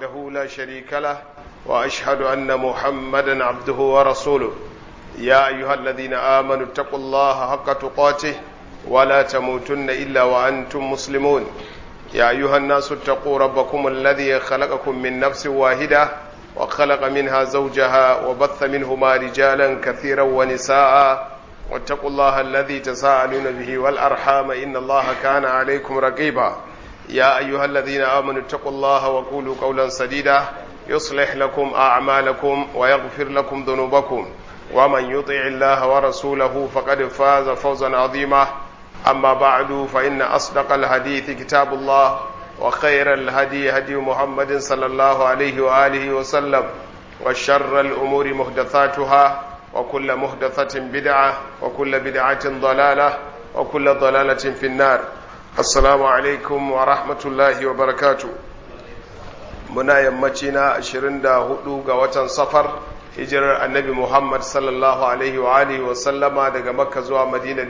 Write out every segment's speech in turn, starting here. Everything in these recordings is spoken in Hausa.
وحده لا شريك له وأشهد أن محمدا عبده ورسوله يا أيها الذين آمنوا اتقوا الله حق تقاته ولا تموتن إلا وأنتم مسلمون يا أيها الناس اتقوا ربكم الذي خلقكم من نفس واحدة وخلق منها زوجها وبث منهما رجالا كثيرا ونساء واتقوا الله الذي تساءلون به والأرحام إن الله كان عليكم رقيبا يا أيها الذين آمنوا اتقوا الله وقولوا قولا سديدا يصلح لكم أعمالكم ويغفر لكم ذنوبكم ومن يطع الله ورسوله فقد فاز فوزا عظيما أما بعد فإن أصدق الحديث كتاب الله وخير الهدي هدي محمد صلى الله عليه وآله وسلم وشر الأمور محدثاتها وكل محدثة بدعة وكل بدعة ضلالة وكل ضلالة في النار السلام عليكم ورحمة الله وبركاته muna yammaci na 24 ga watan safar hijirar annabi Muhammad sallallahu alaihi wa alihi wa sallama daga makka zuwa madina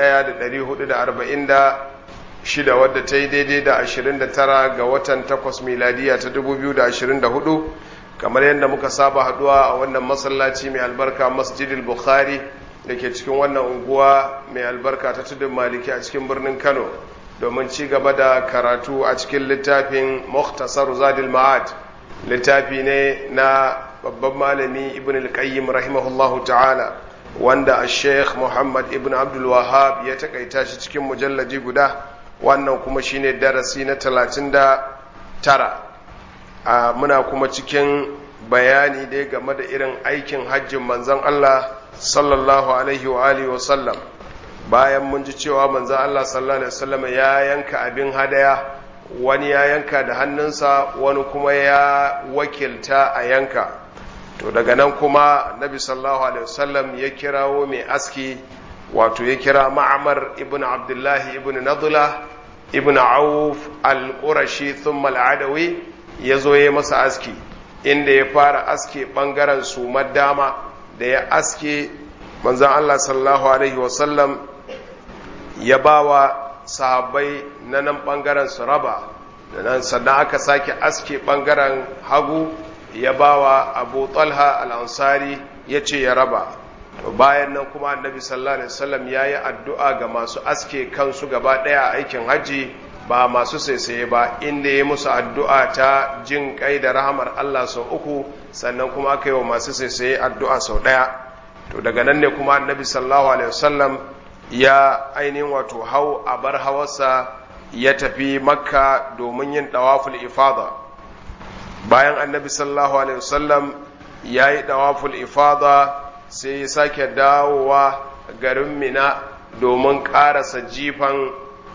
1446 wadda ta yi daidai da 29 ga watan 8 miladiya ta 2024 kamar yadda muka saba haduwa a wannan masallaci mai albarka masjidil bukhari da ke cikin wannan unguwa mai albarka ta tudun maliki a cikin birnin kano domin ci gaba da karatu a cikin littafin Muktasar Zadil Ma'ad littafi ne na babban malami Ibn al-Qayyim rahimahullahu ta'ala wanda a Sheikh Muhammad Ibn Abdul Wahhab ya takaita shi cikin mujallaji guda wannan kuma shine darasi na 39 a muna kuma cikin bayani dai game da irin aikin hajjin manzon Allah sallallahu alaihi wa alihi wa sallam bayan mun ji cewa manzan Allah sallallahu Alaihi wasallam ya yanka abin hadaya wani ya yanka da hannunsa wani kuma ya wakilta a yanka to daga nan kuma nabi sallallahu Alaihi wasallam ya kirawo mai aski wato ya kira ma'amar ibn abdullahi ibn nadula ibn auf al-qurashi thumma al-adawi ya zo ya masa aski inda ya fara aske bangaren sumar dama da ya aske manzan Allah sallallahu Alaihi wasallam ya ba wa sahabbai na nan ɓangaren su raba da nan sannan aka sake aske ɓangaren hagu ya ba wa abu talha al'ansari ya ce ya raba to bayan nan kuma annabi sallallahu alaihi wasallam ya yi addu'a ga masu aske kansu gaba ɗaya a aikin hajji ba masu saisaye ba inda ya musu addu'a ta jin kai da rahamar Allah sau uku sannan kuma aka yi wa masu saisaye addu'a sau ɗaya to daga nan ne kuma annabi sallallahu alaihi wasallam ya ainihin wato hau a bar hawarsa ya tafi makka domin yin ɗawaful ifada bayan annabi sallallahu alaihi wasallam ya yi ɗawaful ifada sai ya sake dawowa garin mina domin ƙarasa jifan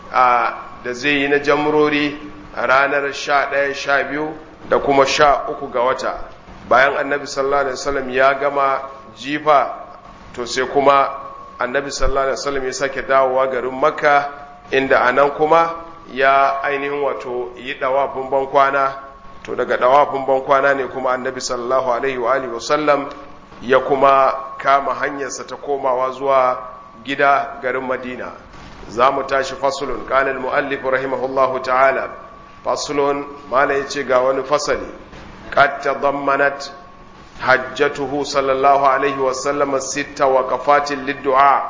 da zai yi na jamrori a ranar sha ɗaya sha biyu da kuma sha uku ga wata bayan annabi sallallahu alaihi wasallam ya gama jifa to sai kuma annabi sallallahu alaihi wasallam ya sake dawowa garin makka inda anan kuma ya ainihin wato yi dawafin bankwana to daga dawafin bankwana ne kuma annabi sallallahu alaihi wa alihi wasallam ya kuma kama hanyarsa ta komawa zuwa gida garin madina za mu tashi fasulun kanin mu'allif rahimahullahu ta'ala fasulun mala ya ce ga wani fasali qad tadammanat hajjatuhu sallallahu alaihi wasallama sita wa kafatin liddu'a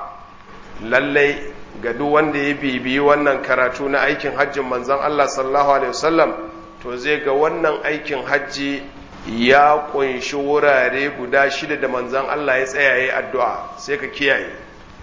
lallai ga duk wanda ya bibiyi wannan karatu na aikin hajjin manzon Allah sallallahu alaihi wasallam to zai ga wannan aikin hajji ya kunshi wurare guda shida da manzon Allah ya tsaya yayi addu'a sai ka kiyaye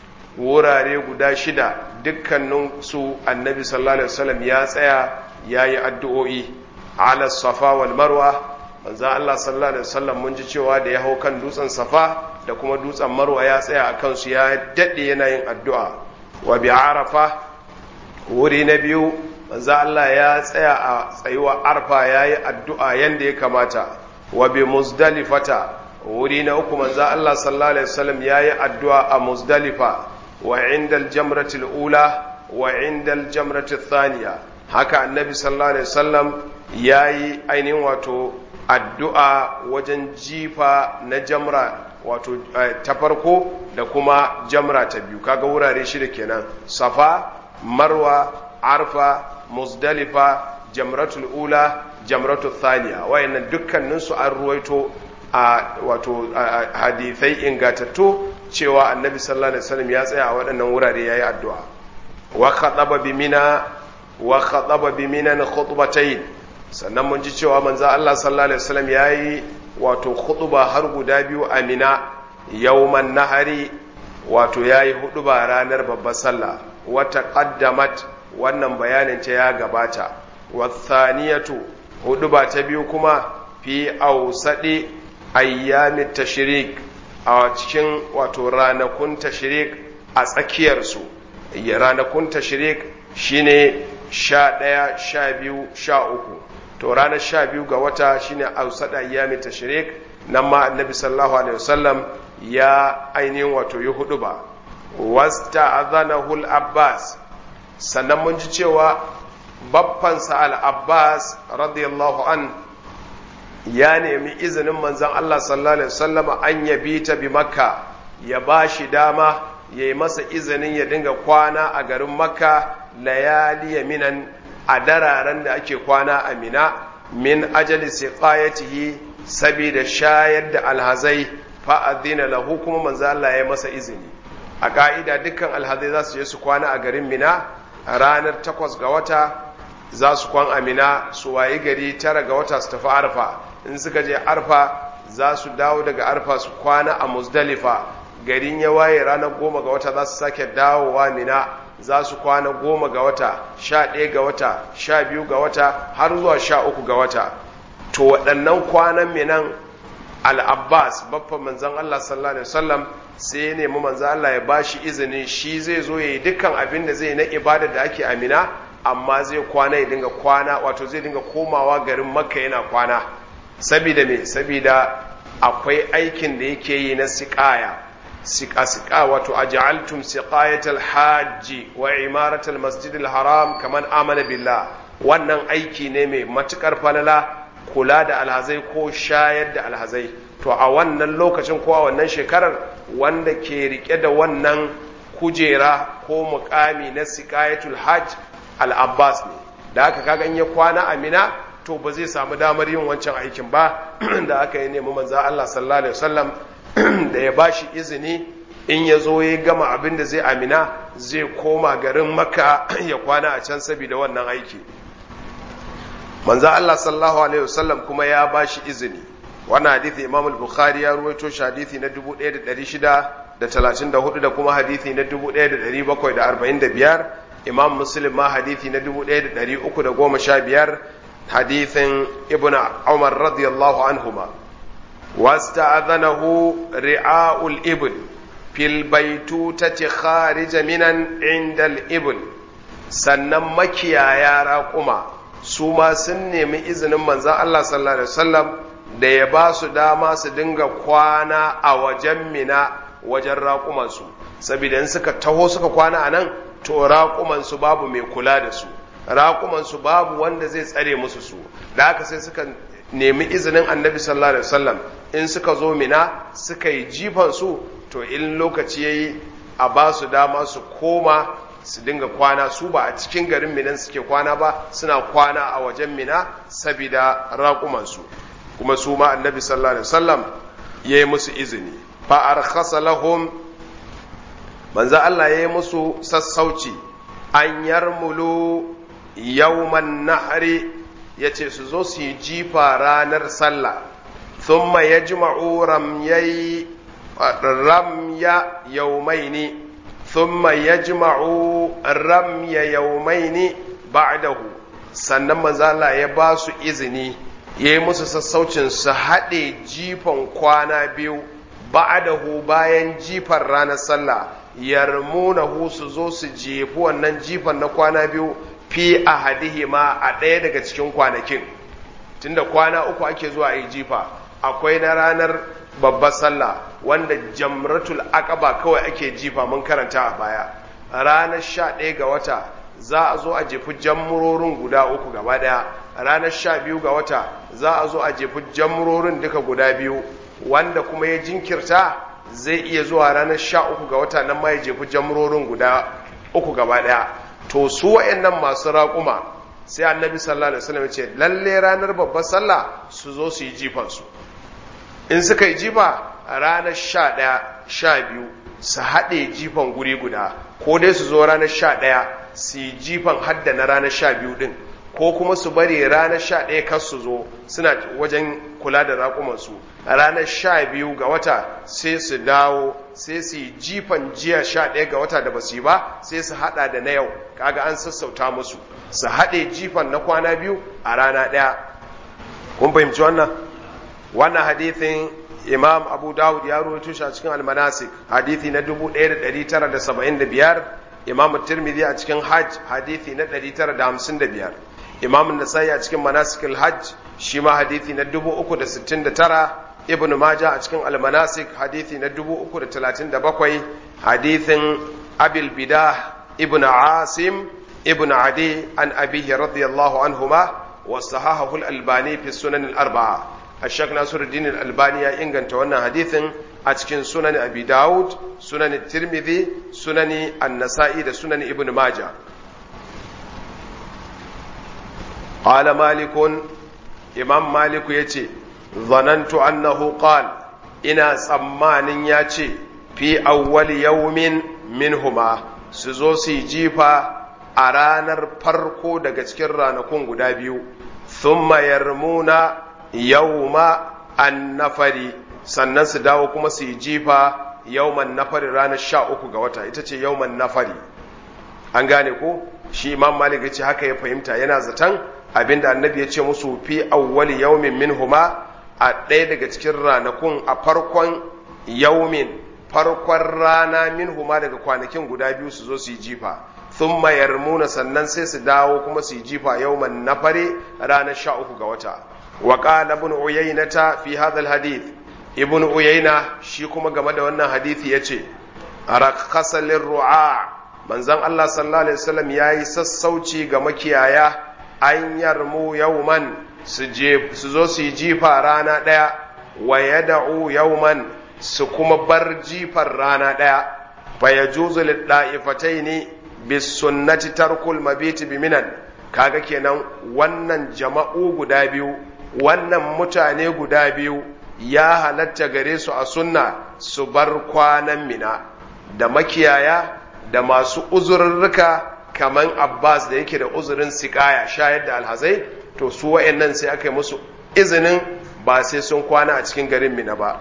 wurare guda shida dukkanin su annabi sallallahu alaihi wasallam ya tsaya yayi addu'o'i ala safa wal marwa manzan Allah sallallahu Alaihi wasallam mun ji cewa da ya hau kan dutsen safa da kuma dutsen marwa ya tsaya a kansu ya daɗe yana yin addu'a wa bi arafa wuri na biyu manzan Allah ya tsaya a tsayuwa arfa ya yi addu'a yadda ya kamata wa bi muzdalifata wuri na uku manzan Allah sallallahu Alaihi wasallam ya yi addu'a a muzdalifa wa indal jamratul ula wa indal jamratul thaniya haka annabi sallallahu Alaihi wasallam ya yi ainihin wato addu'a wajen jifa na jamra wato ta farko da kuma jamra ta biyu kaga wurare shida kenan safa marwa arfa muzdalifa jamratul ula jamratu thaniya wayannan dukkanin su an ruwaito a wato hadithai ingatattu cewa annabi sallallahu alaihi wasallam ya tsaya a waɗannan wurare yayi addu'a wa khataba bi mina wa khataba bi minan khutbatayn sannan mun ji cewa manzo Allah sallallahu alaihi wasallam yayi wato khutba har guda biyu a mina yawman nahari wato yayi huduba ranar babbar sallah wa taqaddamat wannan bayanin ta ya gabata wa thaniyatu huduba ta biyu kuma fi ausadi ayyamit tashrik a cikin wato ranakun tashrik a tsakiyarsu ranakun tashrik shine sha ɗaya sha biyu sha uku to ranar sha biyu ga wata shine ausada ayyamit tashrik nan ma annabi sallallahu alaihi wasallam ya ainihin wato yi hudu ba wasta azanahul abbas sannan mun ji cewa baffansa al-abbas radiyallahu an ya nemi izinin manzon Allah sallallahu alaihi wasallam an yabi ta bi makka ya ba shi dama ya yi masa izinin ya dinga kwana a garin makka layali minan a dararen da ake kwana a mina min ajali siqayatihi saboda shayar da alhazai fa'adina lahu kuma manzo Allah ya masa izini a ka'ida dukkan alhazai za su je su kwana a garin mina ranar takwas ga wata za su kwan amina su wayi gari tara ga wata su tafi arfa in suka je arfa za su dawo daga arfa su kwana a muzdalifa garin ya waye ranar goma ga wata za su sake dawowa mina za su kwana goma ga wata sha ɗaya ga wata sha biyu ga wata har zuwa sha uku ga wata to waɗannan kwanan minan al'abbas babban manzan Allah sallallahu Alaihi wasallam sai ya nemi manzan Allah ya bashi izinin shi zai zo ya yi dukkan abin da zai na ibada da ake amina amma zai kwana ya dinga kwana wato zai dinga komawa garin makka yana kwana sabida me sabida akwai aikin da yake yi na siƙaya siƙa-siƙa wato a ja'altum siƙayatal hajji wa imaratal masjidil haram kaman amana billah wannan aiki ne mai matukar falala kula da alhazai ko shayar da alhazai to a wannan lokacin ko a wannan shekarar wanda ke rike da wannan kujera ko mukami na siƙayatul hajj al-abbas ne da aka kaga in ya kwana amina to ba zai samu damar yin wancan aikin ba da aka yi nemi manzo Allah sallallahu alaihi wasallam da ya bashi izini in ya zo ya gama abin da zai amina zai koma garin makka ya kwana a can saboda wannan aiki manzo Allah sallallahu alaihi wasallam kuma ya bashi izini wannan hadisi Imam al-Bukhari ya ruwaito shi hadisi na 1634 da kuma hadisi na 1745 Imam Muslim ma hadisi na 1315 hadisin Ibn Umar radiyallahu anhuma واستأذنه رعاء الإبل في البيتوتة خارج منا عند الإبل sannan makiyaya raƙuma su ma sun nemi izinin manzan Allah sallallahu Alaihi wasallam da ya ba su dama su dinga kwana a wajen mina wajen raƙumansu saboda in suka taho suka kwana a nan to raƙumansu babu mai kula da su raƙumansu babu wanda zai tsare musu su da haka sai suka nemi izinin annabi sallallahu alaihi wasallam in suka zo mina suka yi jifan su to in lokaci yayi a ba su dama su koma su dinga kwana su ba a cikin garin minan suke kwana ba suna kwana a wajen mina sabida raƙumansu kuma su ma annabi sallallahu alaihi wasallam ya yi musu izini fa arkhasa lahum manzo Allah ya yi musu sassauci an yarmulu yawman nahri yace su zo su yi jifa ranar sallah thumma yajma'u ramyayi ramya yawmaini thumma yajma'u ramya yawmaini ba'dahu sannan manzo Allah ya ba su izini ya yi musu sassaucin su haɗe jifan kwana biyu ba'dahu bayan jifan ranar sallah yarmunahu su zo su jefi wannan jifan na kwana biyu fi ahadihima a ɗaya daga cikin kwanakin tunda kwana uku ake zuwa yi jifa akwai na ranar babbar sallah wanda jamratul aqaba kawai ake jifa mun karanta a baya ranar sha ɗaya ga wata za a zo a jefi jammurorin guda uku gaba ɗaya ranar sha biyu ga wata za a zo a jefi jammurorin duka guda biyu wanda kuma ya jinkirta zai iya zuwa ranar sha uku ga wata nan ma ya jefi jammurorin guda uku gaba ɗaya to su wa'annan masu raƙuma sai annabi sallallahu alaihi wasallam ya ce lalle ranar babbar sallah su zo su yi jifan su in suka yi jifa ranar sha ɗaya sha biyu su haɗe jifan guri guda ko dai su zo ranar sha ɗaya su yi jifan hadda na ranar sha biyu ɗin ko kuma su bari ranar sha ɗaya kar su zo suna wajen kula da raƙumansu ranar sha biyu ga wata sai su dawo sai su yi jifan jiya sha ɗaya ga wata da basu yi ba sai su haɗa da na yau kaga an sassauta musu su haɗe jifan na kwana biyu a rana ɗaya kun fahimci wannan wannan hadithin imam abu dawud ya ruwaito shi a cikin almanasik hadithi na 1975 imam tirmidhi a cikin hajj hadithi na 955 imam nasai a cikin manasikul hajj shi ma hadithi na 369 ibn majah a cikin almanasik hadithi na 337 hadithin abil bidah ibn asim ibn adi an abihi radiyallahu anhuma wa sahahahu al-albani fi sunan al-arba'a الشيخ ناصر الدين الألباني يا إنغان تونا حديث أتكين سنن أبي داود سنن الترمذي سنن النسائي سنن ابن ماجه قال مالك إمام مالك يتي ظننت أنه قال إنا سمان يتي في أول يوم منهما سزوسي جيفا أرانر فرقو دقتكر رانكون قدابيو ثم يرمون yauma annafari sannan su dawo kuma su yi jifa yauman nafari ranar sha uku ga wata ita ce yauman nafari an gane ko shi imam malik ya ce haka ya fahimta yana zaton abinda annabi ya ce musu fi awwali yaumin minhuma a ɗaya daga cikin ranakun a farkon yaumin farkon rana minhuma daga kwanakin guda biyu su zo su yi jifa sun yarmuna sannan sai su dawo kuma su yi jifa yauman nafari ranar sha uku ga wata وقال ابن عيينة في هذا الحديث ابن عيينة shi kuma game da wannan hadisi yace rakhasa lirru'a manzon Allah sallallahu alaihi wasallam yayi sassauci ga makiyaya an yarmu yawman su je su zo su yi jifa rana daya wa yad'u yawman su kuma bar jifar rana daya fa yajuzu lid-da'ifataini bis sunnati tarkul mabiti biminan kaga kenan wannan jama'u guda biyu wannan mutane guda biyu ya halatta gare su a sunna su bar kwanan mina da makiyaya da masu uzurrurruka kaman abbas da yake da uzurin sikaya shayar da alhazai to su wa'annan sai aka yi musu izinin ba sai sun kwana a cikin garin mina ba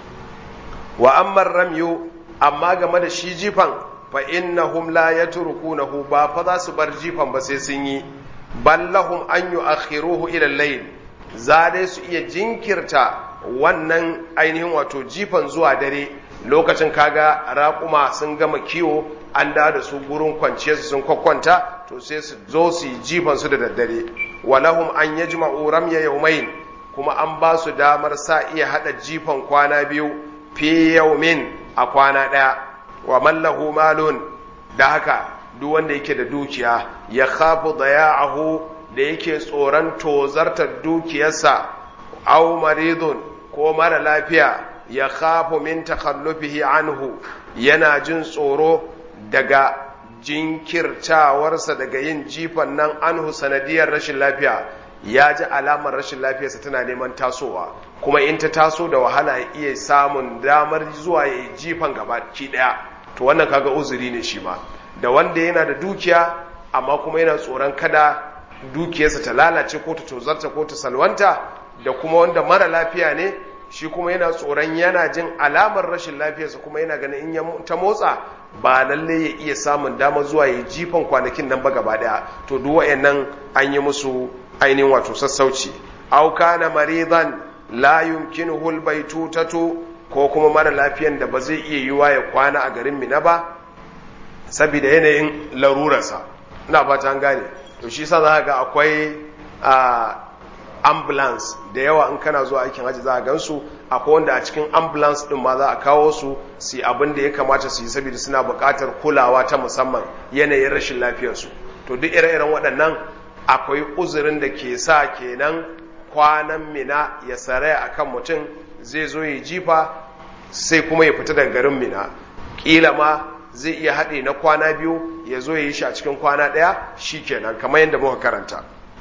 wa ammar ramyu amma game da shi jifan fa innahum la yatrukunahu ba fa za su bar jifan ba sai sun yi ballahum an yu'akhiruhu ila al-layl za dai su iya jinkirta wannan ainihin wato jifan zuwa dare lokacin kaga raƙuma sun gama kiwo an da da su gurin kwanciya su sun kwakwanta to sai su zo su yi jifan su da daddare walahum an yajma'u ramya yawmain kuma an ba su damar sa iya hada jifan kwana biyu fi yawmin a kwana daya wa mallahu malun da haka duk wanda yake da dukiya ya khafu daya'ahu da yake tsoron tozartar dukiyarsa aw maridun ko mara lafiya ya khafu min takhallufihi anhu yana jin tsoro daga jinkirtawarsa daga yin jifan nan anhu sanadiyar rashin lafiya ya ji alamar rashin lafiyarsa tana neman tasowa kuma in ta taso da wahala ya iya samun damar zuwa ya yi jifan gabaki daya to wannan kaga uzuri ne shi ma da wanda yana da dukiya amma kuma yana tsoron kada dukiyarsa ta lalace ko ta tozarta ko ta salwanta da kuma wanda mara lafiya ne shi kuma yana tsoron yana jin alamar rashin lafiyarsa kuma yana ganin in ta motsa ba lalle ya iya samun damar zuwa ya jifan kwanakin nan ba gaba daya to duk wayannan an yi musu ainihin wato sassauci aw kana maridan la yumkinuhu albaytutatu ko kuma mara lafiyan da ba zai iya yiwa ya kwana a garin Mina ba saboda yanayin larurarsa ina fata an gane to shi sa za ga akwai ambulance da yawa in kana zuwa aikin haji za a gansu akwai wanda a cikin ambulance din ma za a kawo su su abin da ya kamata su yi saboda suna buƙatar kulawa ta musamman yanayin rashin lafiyarsu to duk ire-iren waɗannan akwai uzurin da ke sa kenan kwanan mina ya saraya akan mutum zai zo ya jifa sai kuma ya fita daga garin mina kila ma zai iya haɗe na kwana biyu ya zo ya yi shi a cikin kwana ɗaya shi kenan kamar yadda muka karanta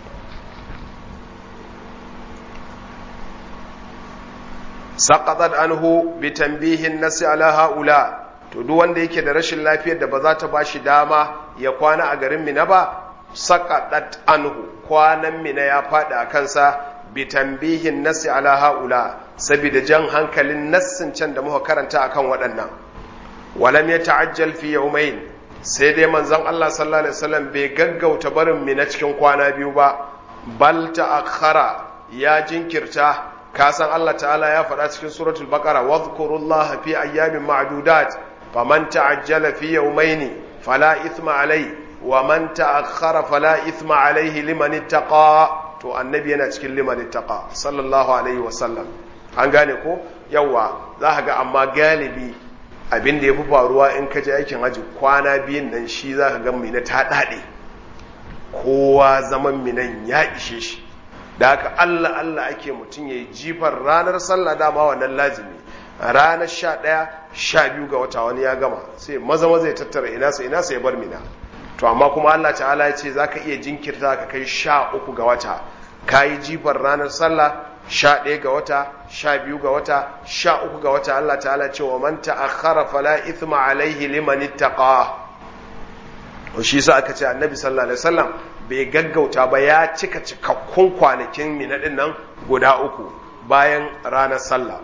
saqatat anhu bi tanbihin nasi ala haula to duk wanda yake da rashin lafiyar da ba za ta bashi dama ya kwana a garin Mina ba saqatat anhu kwanan Mina ya fada a kansa bi tanbihin nasi ala haula saboda jan hankalin nassin can da muka karanta akan waɗannan walam ya ta'ajjal fi yawmayn sai dai manzon Allah sallallahu alaihi wasallam bai gaggauta barin Mina cikin kwana biyu ba bal ta'akhkhara ya jinkirta kasan Allah ta'ala ya faɗa cikin suratul baqara wadhkurullaha fi ayyamin ma'dudat faman ta'ajjala fi yawmayn fala ithma alai wa man ta'akhkhara fala ithma alaihi liman ittaqa to annabi yana cikin liman ittaqa sallallahu alaihi wasallam an gane ko yawa za ka ga amma galibi abin da ya fi faruwa in ka je aikin haji kwana biyun nan shi za ka ga mina ta daɗe kowa zaman minan ya ishe shi da haka Allah Allah ake mutum ya yi jifar ranar sallah dama wannan lazimi ranar sha ɗaya sha biyu ga wata wani ya gama sai maza maza ya tattara ina sa ina sa ya bar mina to amma kuma Allah ta'ala ya ce zaka iya jinkirta ka kai sha uku ga wata ka yi jifar ranar sallah sha ɗaya ga wata sha biyu ga wata sha uku ga wata Allah ta'ala ce wa man ta'akhkhara fala ithma alaihi liman ittaqa shi sa aka ce annabi sallallahu alaihi wasallam bai gaggauta ba ya cika cikakkun kwanakin mina din nan guda uku bayan ranar sallah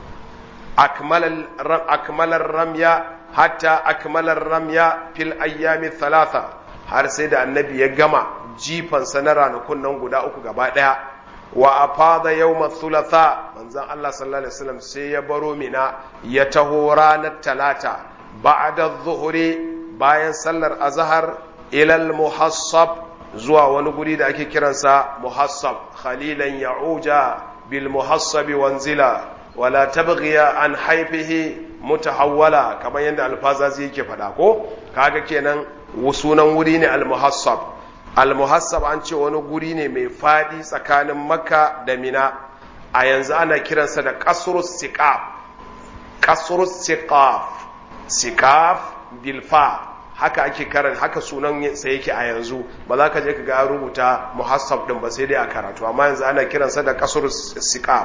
akmalar ramya hatta akmalar ramya fil ayyami thalatha har sai da annabi ya gama jifansa na ranakun nan guda uku gaba daya wa afada yawma thulatha manzon Allah sallallahu alaihi wasallam sai ya baro mina ya taho ranar talata ba'da adh-dhuhri bayan sallar azhar ila al-muhassab zuwa wani guri da ake kiransa muhassab khalilan ya'uja bil muhassabi wanzila wala tabghiya an haifihi mutahawwala kamar yadda alfazazi yake faɗa ko kaga kenan sunan wuri ne al muhassab al muhassab an ce wani guri ne mai fadi tsakanin makka da mina a yanzu ana kiransa da qasrus siqaf qasrus siqaf siqaf bilfa haka ake karan haka sunan sa yake a yanzu ba za ka je ka ga rubuta muhassab din ba sai dai a karatu amma yanzu ana kiransa da kasur siqab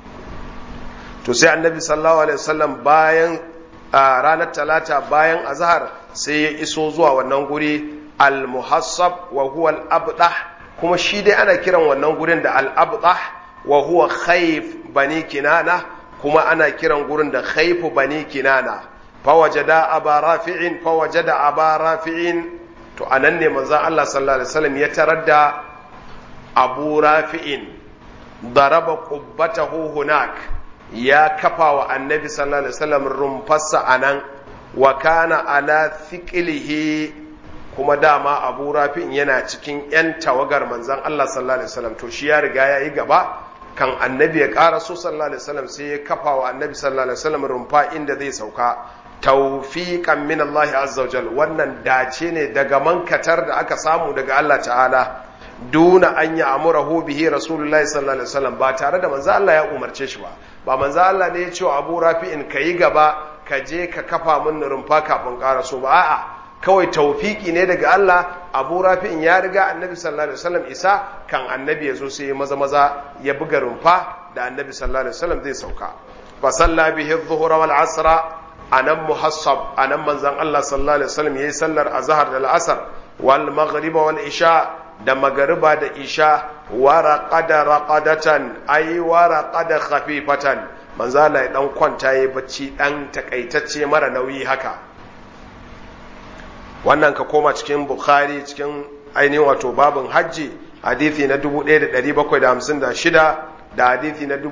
to sai annabi sallallahu alaihi wasallam bayan ranar talata bayan azhar sai ya iso zuwa wannan guri al muhassab wa huwa al abdah kuma shi dai ana kiran wannan gurin da al abdah wa huwa khayf bani kinana kuma ana kiran gurin da khayf bani kinana fawajada aba rafi'in fawajada aba rafi'in to anan ne manzo Allah sallallahu alaihi wasallam ya tarar da abu rafi'in daraba qubbatahu hunak ya kafa wa annabi sallallahu alaihi wasallam rumfarsa anan wa kana ala thiqlihi kuma dama abu rafi'in yana cikin yan tawagar manzon Allah sallallahu alaihi wasallam to shi ya riga ya yi gaba kan annabi ya ƙara so sallallahu alaihi wasallam sai ya kafa wa annabi sallallahu alaihi wasallam rumfa inda zai sauka taufiƙan min Allah azza wajal wannan dace ne daga mankatar da aka samu daga Allah ta'ala duna an yi amurahu bihi rasulullahi sallallahu alaihi wasallam ba tare da manzo Allah ya umarce shi ba ba manzo Allah ne ya ce wa Abu Rafi'in kayi gaba ka je ka kafa min rumfa kafin ƙara so ba a'a kawai taufiki ne daga Allah Abu Rafi'in ya riga Annabi sallallahu alaihi wasallam isa kan Annabi ya zo sai ya maza maza ya buga rumfa da Annabi sallallahu alaihi wasallam zai sauka fa salla bihi adh-dhuhra wal 'asra anan muhassab anan manzon Allah sallallahu alaihi wasallam yayi sallar azhar da al'asr wal maghrib wal isha da magariba da isha wa raqada raqadatan ay wa raqada khafifatan manzon Allah ya dan kwanta yayi bacci dan takaitacce mara nauyi haka wannan ka koma cikin bukhari cikin ainihin wato babin hajji hadithi na 1756 da hadithi na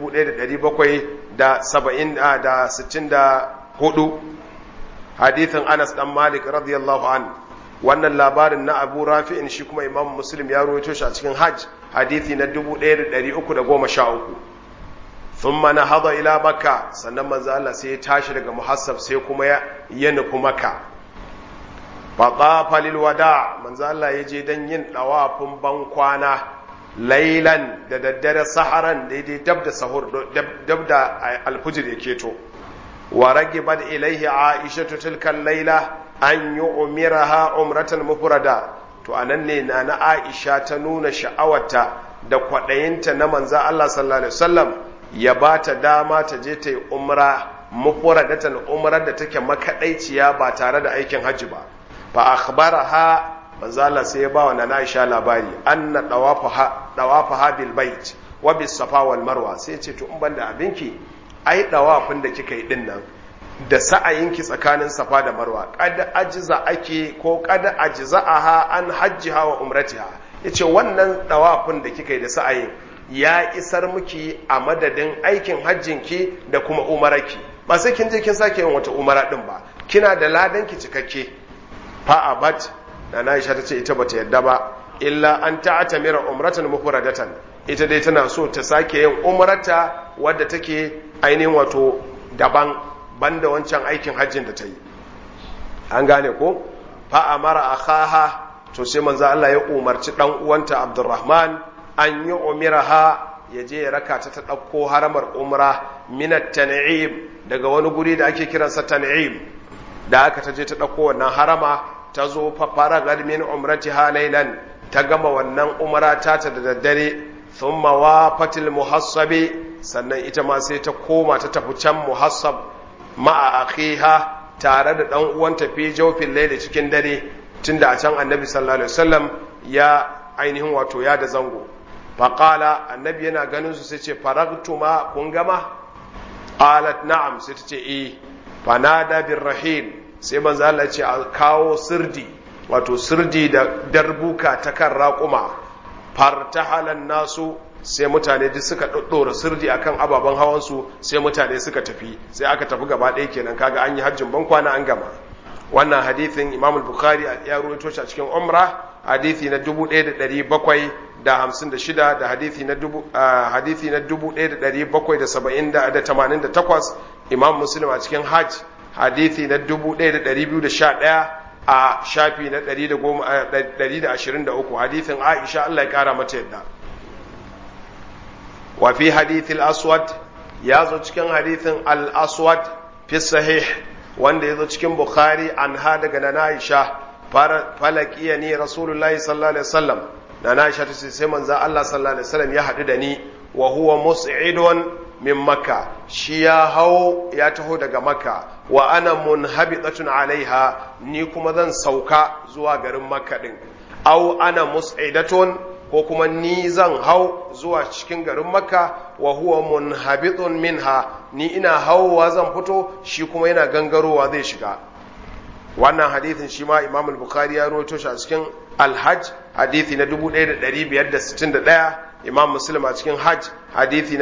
1764 hadithin Anas dan Malik radiyallahu an wannan labarin na Abu Rafi'in shi kuma Imam Muslim ya rawaito shi a cikin Hajj hadithi na 1313 thumma nahada ila Makka sannan manzo Allah sai ya tashi daga muhassab sai kuma ya ya nufi Makka fa tafa lil wada manzo Allah ya je dan yin dawafin ban kwana lailan da daddare saharan daidai dab da sahur dab da alfujir ya keto wa ragibat ilaihi aisha tilka laila an yi umiraha umratan mufrada to anan ne na na Aisha ta nuna sha'awarta da kwaɗayinta na manza Allah sallallahu alaihi wasallam ya ba ta dama ta je ta yi umra mufradatan umrar da take makaɗaiciya ba tare da aikin hajji ba fa akhbaraha manzo Allah sai ya ba wa nana Aisha labari anna dawafaha dawafaha bil bait wa bis safa wal marwa sai ya ce to in banda abinki ai dawafin da kika yi din nan da sa'ayinki tsakanin safa da marwa kad ajza ake ko kad ajza'aha an hajjiha wa umratiha yace wannan dawafin da kika yi da sa'ayin ya isar miki a madadin aikin hajjinki da kuma umaraki ba sai kin je kin sake yin wata umara din ba kina da ladanki cikakke fa abat da na Aisha tace ita bata yadda ba illa an ta'tamira umratan mufradatan ita dai tana so ta sake yin umrata wadda take ainihin wato daban banda wancan aikin hajjin da ta yi an gane ko fa amara akhaha to sai manzo Allah ya umarci dan uwanta Abdurrahman an yi umiraha ya je ya raka ta ta ɗauko haramar umra minat tan'im daga wani guri da ake kiransa tan'im da aka ta je ta ɗauko wannan harama ta zo fafara min umrati halailan ta gama wannan umra ta ta da daddare thumma wafatil muhassabi sannan ita ma sai ta koma ta tafi can muhassab ma'a akhiha tare da dan uwanta fi jawfin laili cikin dare tunda a can annabi sallallahu alaihi wasallam ya ainihin wato ya da zango faƙala annabi yana ganin su sai ce faragtuma kun gama qalat na'am sai ta ce eh fanada bir rahil sai manzo Allah ya ce a kawo sirdi wato sirdi da darbuka ta kan raƙuma fartahalan nasu sai mutane duk suka ɗaɗɗora sirdi akan ababen hawan su sai mutane suka tafi sai aka tafi gaba ɗaya kenan kaga an yi hajjin ban kwana an gama wannan hadithin Imam al-Bukhari ya rawaito shi a cikin Umra hadithi na 1756 da hadithi na dubu hadithi na 1788 Imam Muslim a cikin Hajj hadithi na 1211 a shafi na 123 hadithin Aisha Allah ya kara mata yadda wa fi hadith al-aswad ya zo cikin hadithin al-aswad fi sahih wanda ya zo cikin Bukhari an ha daga na Aisha falakiya ni Rasulullahi sallallahu alaihi wasallam na Aisha ta ce sai manzo Allah sallallahu alaihi wasallam ya haɗu da ni wa huwa mus'idun min Makka shi ya hau ya taho daga Makka wa ana munhabitatun alaiha ni kuma zan sauka zuwa garin Makka din au ana mus'idatun ko kuma ni zan hau zuwa cikin garin Makka wa huwa munhabitun minha ni ina hauwa zan fito shi kuma yana gangarowa zai shiga wannan hadithin shi ma Imam al-Bukhari ya rawaito shi a cikin Al-Hajj hadithi na 1561 Imam Muslim a cikin Hajj hadithi na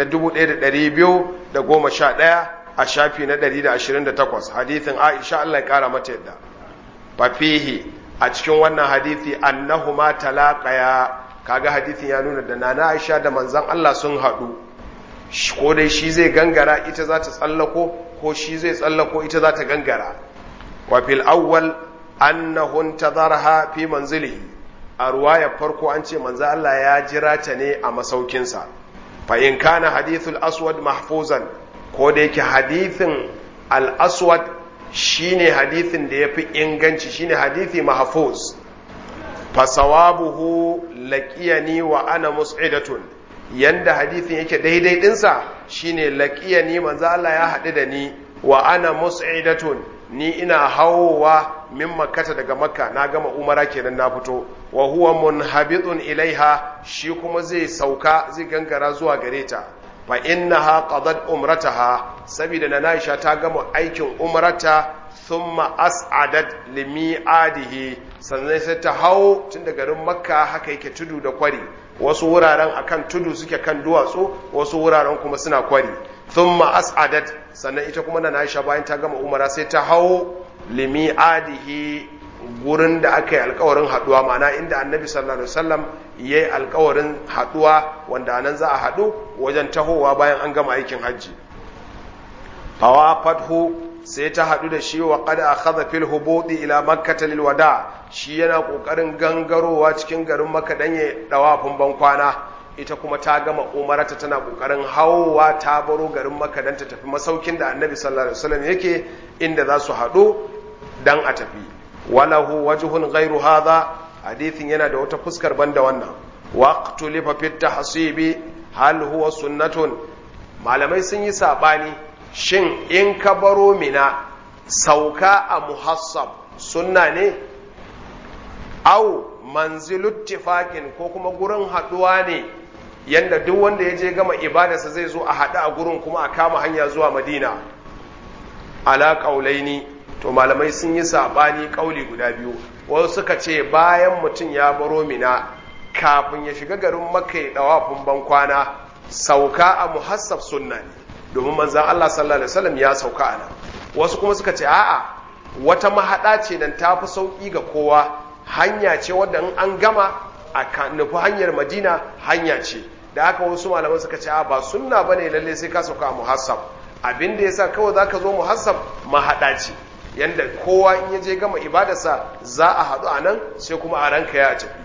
1211 a shafi na 128 hadithin Aisha Allah ya kara mata yadda fa fihi a cikin wannan hadithi annahuma talaqaya kaga hadithin ya nuna da nana Aisha da manzon Allah sun haɗu ko dai shi zai gangara ita za ta tsallako ko shi zai tsallako ita za ta gangara wa fil awwal annahu intadharha fi manzilihi a ruwayar farko an ce manzo Allah ya jira ta ne a masaukinsa fa in kana hadithul aswad mahfuzan ko da yake hadithin al aswad shine hadithin da yafi inganci shine hadithi mahfuz fa sawabuhu laqiyani wa ana mus'idatun yanda hadithin yake daidai dinsa shine laqiyani manzo Allah ya haɗu da ni wa ana mus'idatun ni ina hawowa min makkata daga makka na gama umara kenan na fito wa huwa munhabitun ilaiha shi kuma zai sauka zai gangara zuwa gare ta fa innaha qadat umrataha saboda na Aisha ta gama aikin umrata thumma as'adat limi'adihi sannan sai ta hau tun da garin makka haka yake tudu da kwari wasu wuraren akan tudu suke kan duwatsu wasu wuraren kuma suna kwari thumma as'adat sannan ita kuma na Aisha bayan ta gama umara sai ta hau limi'adihi gurin da aka yi alkawarin haduwa ma'ana inda annabi sallallahu alaihi wasallam ya yi alkawarin haduwa wanda nan za a hadu wajen tahowa bayan an gama aikin hajji fawa fathu sai ta hadu da shi wa qad akhadha fil hubudi ila makkah lil wada shi yana kokarin gangarowa cikin garin makka dan ya dawafin bankwana ita kuma ta gama umarata tana kokarin hawowa ta baro garin makka dan ta tafi masaukin da annabi sallallahu alaihi wasallam yake inda za su hadu dan a tafi walahu wajhun ghairu hadha hadithin yana da wata fuskar banda wannan waqtu lifa fit tahsibi hal huwa sunnatun malamai sun yi sabani shin in ka baro mina sauka a muhassab sunna ne au manzilut tifaqin ko kuma gurin haduwa ne yanda duk wanda ya je gama ibadarsa zai zo a haɗu a gurin kuma a kama hanya zuwa madina ala ƙaulaini to malamai sun yi saɓani ƙauli guda biyu wasu suka ce bayan mutum ya baro mina kafin ya shiga garin makka ya ɗawafin bankwana sauka a muhassab sunna ne domin manzan Allah sallallahu alaihi wasallam ya sauka a nan wasu kuma suka ce a'a wata mahaɗa ce nan ta fi sauƙi ga kowa hanya ce wadda in an gama a nufi hanyar madina hanya ce da haka wasu malaman suka ce a ba sunna bane lalle sai ka sauka a muhassab abin da yasa kawai zaka zo muhassab mahaɗa ce yanda kowa in ya je gama ibadarsa za a haɗu a nan sai kuma a ranka ya tafi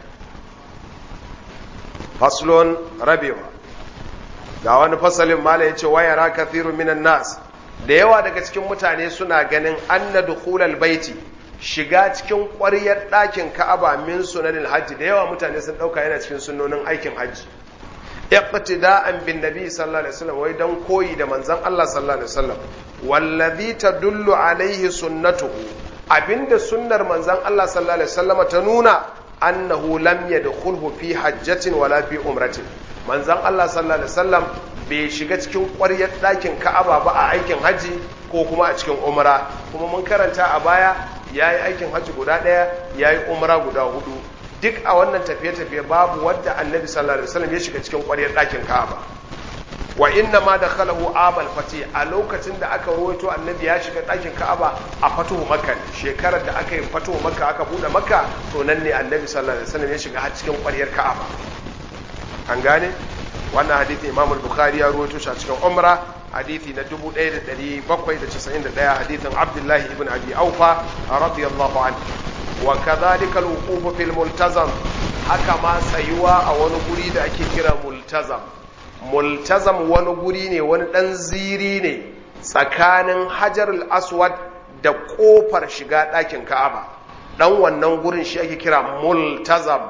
faslon rabewa ga wani fasalin mala ya ce wayara kathiru minan nas da yawa daga cikin mutane suna ganin anna dukhulal baiti shiga cikin ƙwaryar ɗakin ka'aba min sunanin hajji da yawa mutane sun ɗauka yana cikin sunnonin aikin hajji iqtida'an bin nabi sallallahu alaihi wasallam wai dan koyi da manzon Allah sallallahu alaihi wasallam wallazi tadullu alaihi sunnatuhu abinda sunnar manzon Allah sallallahu alaihi wasallam ta nuna annahu lam yadkhulhu fi hajjatin wala fi umratin manzon Allah sallallahu alaihi wasallam bai shiga cikin ƙwaryar ɗakin Ka'aba ba a aikin haji ko kuma a cikin umra kuma mun karanta a baya yayi aikin haji guda ɗaya yayi umra guda hudu duk a wannan tafiye-tafiye babu wadda annabi sallallahu alaihi wasallam ya shiga cikin ƙwaryar ɗakin Ka'aba wa inna ma dakhalahu amal fati a lokacin da aka rawaito annabi ya shiga ɗakin Ka'aba a fatuhu Makka shekarar da aka yi fatuhu Makka aka bude Makka to nan ne annabi sallallahu alaihi wasallam ya shiga har cikin ƙwaryar Ka'aba an gane wannan hadithi Imam al-Bukhari ya rawaito shi a cikin Umra hadithi na 1791 hadithin Abdullah ibn Abi Aufa radiyallahu anhu wa kadhalika al-wuquf fil multazam haka ma tsayuwa a wani guri da ake kira multazam multazam wani guri ne wani ɗan ziri ne tsakanin hajar aswad da ƙofar shiga ɗakin ka'aba ɗan wannan gurin shi ake kira multazam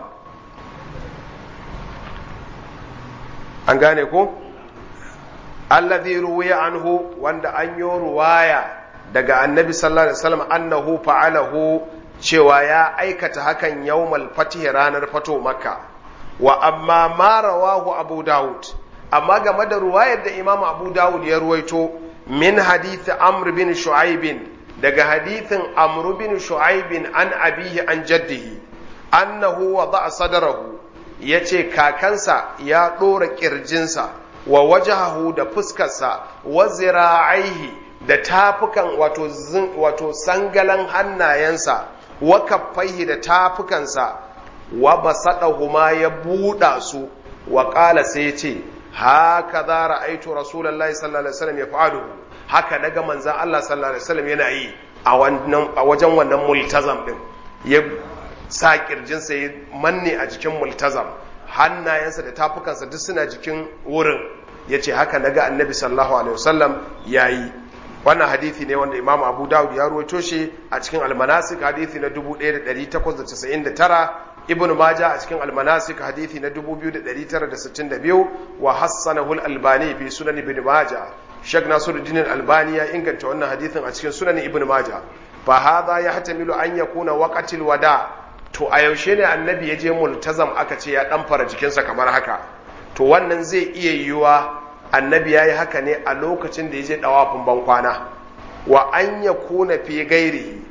an gane ko allazi ruwiya anhu wanda an yi ruwaya daga annabi sallallahu alaihi wasallam annahu fa'alahu cewa ya aikata hakan yawmal fatih ranar fato makka wa amma ma rawahu abu daud amma game da ruwayar da imam abu dawud ya ruwaito min hadithi amr bin shu'aibin daga hadithin amr bin shu'aibin an abihi an jaddihi annahu wada'a sadarahu yace kakansa ya dora kirjinsa wa wajahahu da fuskarsa wa zira'aihi da tafukan wato wato sangalan hannayensa wa kaffaihi da tafukansa wa basadahuma ya buɗa su wa ƙala sai ce haka za ra'aitu rasulullahi sallallahu alaihi wasallam ya fa'alu haka daga manzan Allah sallallahu alaihi wasallam yana yi a wajen wannan multazam din ya sa kirjinsa ya manne a jikin multazam hannayensa da tafukansa duk suna jikin wurin ya ce haka daga annabi sallallahu alaihi wasallam ya yi wannan hadithi ne wanda imam abu dawud ya ruwaito shi a cikin almanasik hadithi na 1899 ibn maja a cikin almanasik hadithi na 2962 wa hassanahu al-albani fi sunan ibn maja shek nasiruddin al-albani ya inganta wannan hadithin a cikin sunan ibn maja fa hadha yahtamilu an yakuna waqatil wada to a yaushe ne annabi ya je multazam aka ce ya dan fara jikinsa kamar haka to wannan zai iya yiwuwa annabi ya yi haka ne a lokacin da ya je dawafin bankwana wa an yakuna fi gairihi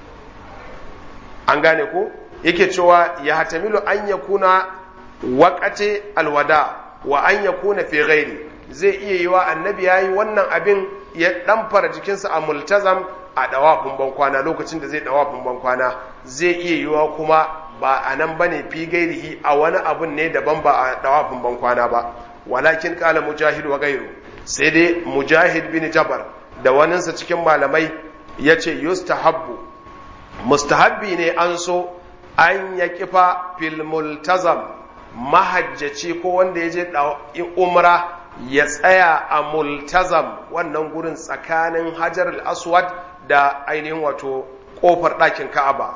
an gane ko yake cewa ya hatamilu an ya kuna waƙate alwada wa an ya kuna fi ghairi zai iya yi wa annabi ya yi wannan abin ya ɗamfara jikinsa a multazam a ɗawafin bankwana lokacin da zai ɗawafin bankwana zai iya yi wa kuma ba a nan ba ne fi gairihi a wani abun ne daban ba a ɗawafin bankwana ba walakin ƙala mujahid wa gairu sai dai mujahid bin jabar da waninsa cikin malamai ya ce yustahabbu mustahabbi ne an so an ya kifa fil multazam mahajjaci ko wanda ya je umra ya tsaya a multazam wannan gurin tsakanin hajar al-aswad da ainihin wato kofar ɗakin ka'aba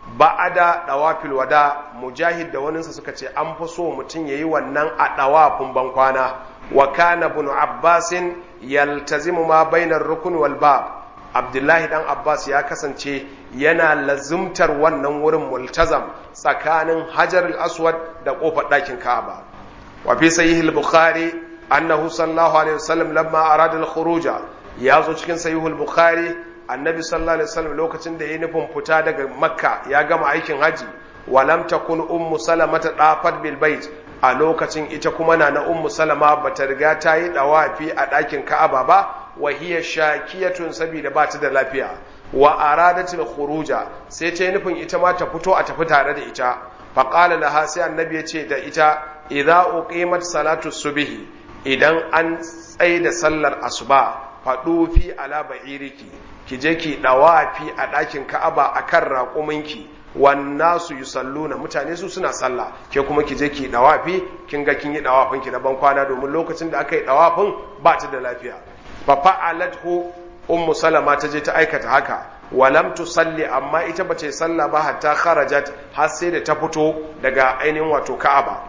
ba'ada dawafil wada mujahid da waninsa suka ce an fi so mutum yayi wannan a dawafin bankwana wa kana ibn abbasin yaltazimu ma bainar rukun wal bab abdullahi dan abbas ya kasance yana lazumtar wannan wurin multazam tsakanin hajar al-aswad da kofar ɗakin ka'aba wa fi sahih al-bukhari annahu sallallahu alaihi wasallam lamma arada al-khuruja ya zo cikin sahih al-bukhari annabi sallallahu alaihi wasallam lokacin da yayi nufin fita daga makka ya gama aikin haji wa lam takun ummu salama ta dafat bil bait a lokacin ita kuma na na ummu salama bata riga ta yi dawafi a ɗakin ka'aba ba wa hiya shakiyatun saboda ba ta da lafiya wa aradatil khuruja sai ta yi nufin ita ma ta fito a tafi tare da ita fa qala laha sai annabi ya ce da ita idza uqimat salatu subhi idan an tsaye da sallar asuba faɗo fi ala ba'iriki ki je ki dawafi a ɗakin ka'aba akan raƙuminki wannan su yi sallu na mutane su suna sallah ke kuma ki je ki dawafi kin ga kin yi dawafin ki na ban kwana domin lokacin da aka yi dawafin ba ta da lafiya fa fa'alathu ummu salama ta je ta aikata haka walam tusalli amma ita ba ta yi sallah ba hatta kharajat har sai da ta fito daga ainihin wato ka'aba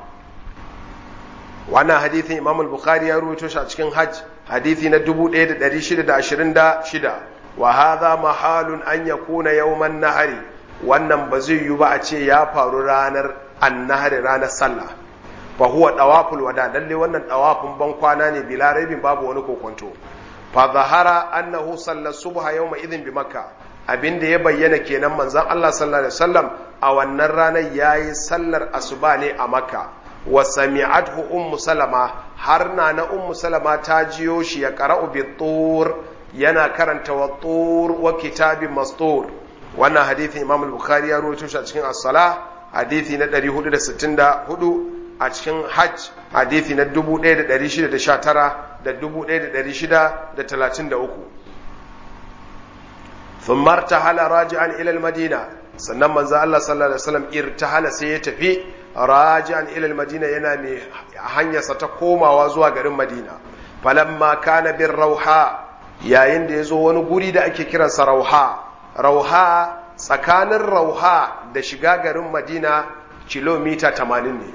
wannan hadithin imam al-bukhari ya ruwaito shi a cikin hajj hadithi na 1626 wa hadha mahalun an yakuna yawman nahari wannan ba zai yi ba a ce ya faru ranar annahari ranar sallah fa huwa dawaful wada lalle wannan dawafin ban kwana ne bila raibin babu wani kokonto fa zahara annahu salla subha yawma idhin bi makka abinda ya bayyana kenan manzon Allah sallallahu alaihi wasallam a wannan ranar yayi sallar asuba ne a makka wa sami'athu ummu salama har na na ummu salama ta jiyo shi ya qara'u bi tur yana karanta wa tur wa kitabin mastur wannan hadithi imam al-bukhari ya rawaito shi a cikin as-sala hadithi na 464 a cikin hajj hadithi na 1619 da 1633 ثم ارتحل راجعا الى المدينه sannan manzo Allah sallallahu alaihi wasallam irtahala sai ya tafi raji'an ila al-madina yana mai hanyarsa ta komawa zuwa garin Madina falamma kana bir rauha yayin da yazo wani guri da ake kiransa rauha rauha tsakanin rauha da shiga garin Madina kilomita 80 ne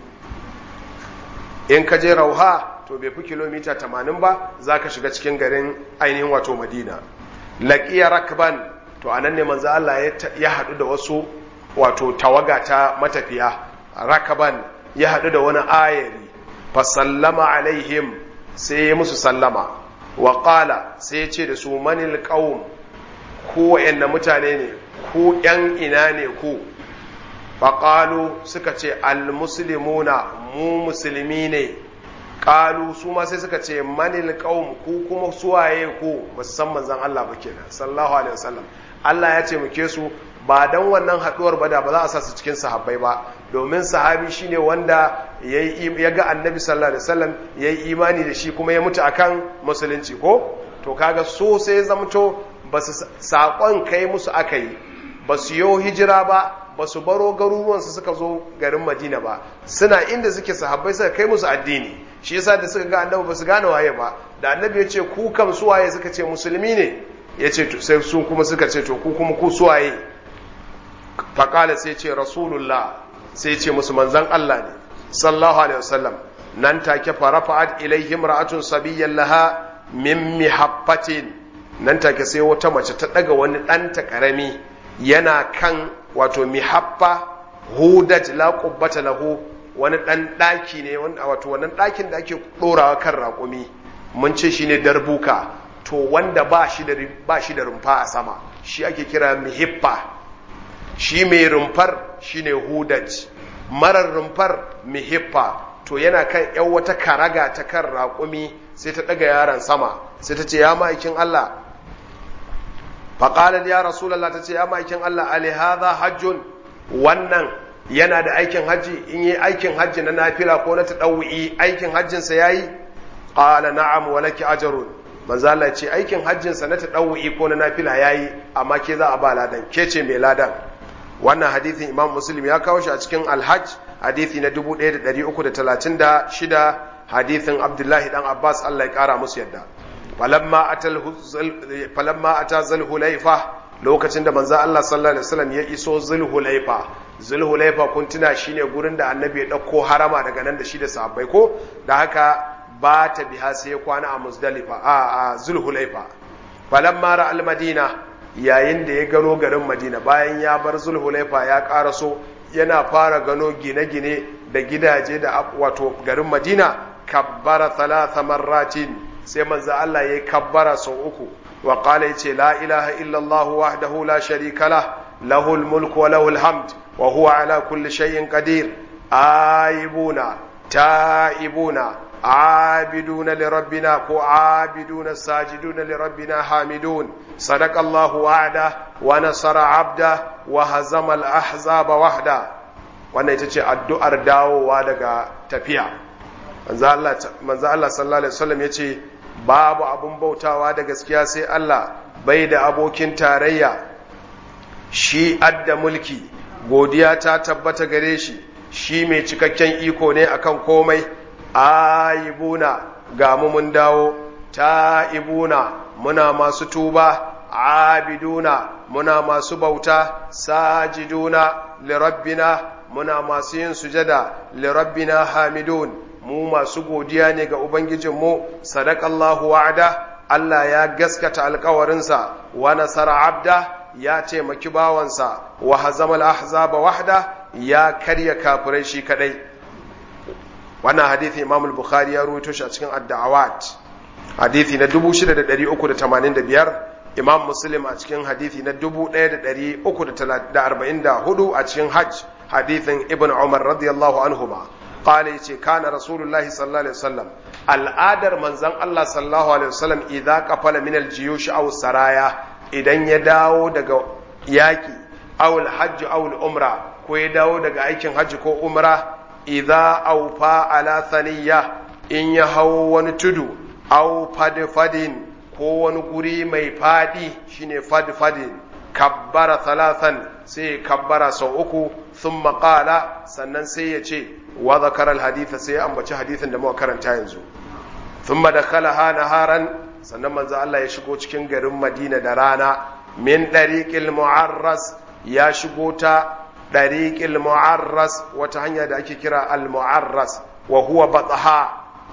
in ka je rauha to bai fi kilomita 80 ba zaka shiga cikin garin ainihin wato Madina laqiya rakban to anan ne manzo Allah ya haɗu da wasu wato tawaga ta matafiya rakaban ya haɗu da wani ayari fa sallama alaihim sai ya musu sallama wa qala sai ya ce da su manil qaum ku wayanna mutane ne ku yan ina ne ku fa qalu suka ce al muslimuna mu musulmi ne qalu su ma sai suka ce manil qaum ku kuma suwaye ku musamman zan Allah ba kenan sallallahu alaihi wasallam Allah ya ce muke su ba dan wannan haduwar ba da ba za a sa su cikin sahabbai ba domin sahabi shine wanda ya ga annabi sallallahu alaihi wasallam ya yi imani da shi kuma ya mutu akan musulunci ko to kaga so sai zamto ba su saƙon kai musu aka yi ba su yi hijira ba ba su baro garuruwansu suka zo garin madina ba suna inda suke sahabbai suka kai musu addini shi yasa da suka ga annabi ba su gane waye ba da annabi ya ce ku kam su waye suka ce musulmi ne ya ce sai su kuma suka ce to ku kuma ku suwaye faƙala sai ce rasulullah sai ce musu manzan Allah ne sallallahu alaihi wasallam nan take farafa'at ilaihim ra'atun sabiyyan laha min mihaffatin nan take sai wata mace ta daga wani ɗanta ƙarami yana kan wato mihaffa hudaj la qubbata lahu wani ɗan ɗaki ne wato wannan ɗakin da ake ɗorawa kan raƙumi mun ce shine darbuka to wanda ba shi da ba shi da rumfa a sama shi ake kira mihiffa shi mai rumfar shine hudaj marar rumfar mihiffa to yana kan yan wata karaga ta kan raƙumi sai ta ɗaga yaron sama sai ta ce ya ma'aikin Allah faƙalar ya rasulallah ta ce ya ma'aikin Allah alihada hajjun wannan yana da aikin hajji in yi aikin hajji na nafila ko na taɗawu'i aikin hajjinsa ya yi ƙala na'am walaki ajarun manzo Allah ce aikin hajjinsa na taɗawu'i ko na nafila ya yi amma ke za a ba ladan ke ce mai ladan wannan hadithin imam muslim ya kawo shi a cikin alhaj hadithi na 1336 hadithin abdullahi dan abbas allah ya kara musu yadda falamma ata zulhulaifa lokacin da manzo Allah sallallahu alaihi wasallam ya iso zulhulaifa zulhulaifa kun tuna shine gurin da annabi ya dauko harama daga nan da shi da sahabbai ko da haka ba ta biha sai ya kwana a muzdalifa a a zulhulaifa falamma ra al-madina yayin da ya gano garin madina bayan ya bar zulhulaifa ya karaso yana fara gano gine-gine da gidaje da wato garin madina kabbara thalatha marratin sai manzo Allah yayi kabbara sau uku wa qala yace la ilaha illa Allah wahdahu la sharika lah lahul mulku wa lahul hamd wa huwa ala kulli shay'in qadir aibuna taibuna عابدون لربنا كو عابدون ساجدون لربنا حامدون صدق الله وعده ونصر عبده وهزم الأحزاب وحده wannan ita ce addu'ar dawowa daga tafiya manzo Allah sallallahu alaihi wasallam ya ce babu abun bautawa da gaskiya sai Allah bai da abokin tarayya shi adda mulki godiya ta tabbata gare shi shi mai cikakken iko ne akan komai ayibuna ga mu mun dawo ta'ibuna muna masu tuba abiduna muna masu bauta sajiduna lirabbina muna masu yin sujada lirabbina hamidun mu masu godiya ne ga ubangijinmu sadakallahu wa'ada Allah ya gaskata alkawarinsa wa nasara abda ya taimaki bawansa wa hazamal ahzaba wahda ya karya kafirai shi kadai wannan hadithi imam al-bukhari ya ruwaito shi a cikin ad-da'awat hadithi na 6385 imam muslim a cikin hadithi na 1344 a cikin hajj hadithin ibn umar radiyallahu anhuma qala yace kana rasulullahi sallallahu alaihi wasallam al'adar manzon Allah sallallahu alaihi wasallam idza qafala min al-jiyush aw saraya idan ya dawo daga yaki aw al-hajj aw al-umra ko ya dawo daga aikin hajji ko umra idza aufa ala thaniya in ya hau wani tudu au fadfadin ko wani guri mai fadi shine fadfadin kabbara thalathan sai kabbara sau uku thumma qala sannan sai ya ce wa zakara alhaditha sai ya ambaci hadithin da muka karanta yanzu thumma dakhalaha naharan sannan manzo Allah ya shigo cikin garin Madina da rana min dariqil mu'arras ya shigo ta ɗariƙil mu'arras wata hanya da ake kira al-mu'arras wa huwa batsaha